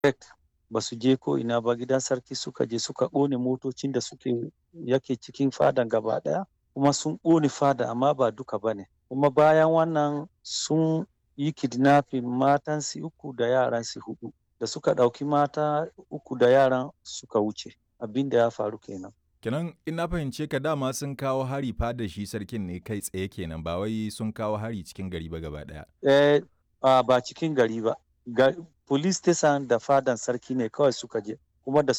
direct ba su je ko ina ba gidan sarki suka je suka ƙone motocin da suke yake cikin fadan gaba ɗaya kuma sun ƙone fada amma ba duka ba ne kuma bayan wannan sun yi kidnapping matansu uku da yaransu huɗu da suka ɗauki mata uku da yaran suka wuce abin da ya faru kenan Kenan in na fahimce ka dama sun kawo hari fada shi sarkin ne kai tsaye kenan ba wai sun kawo hari cikin gari ba gaba ɗaya. eh ba cikin gari ba police station da fadan sarki ne kawai suka je kuma da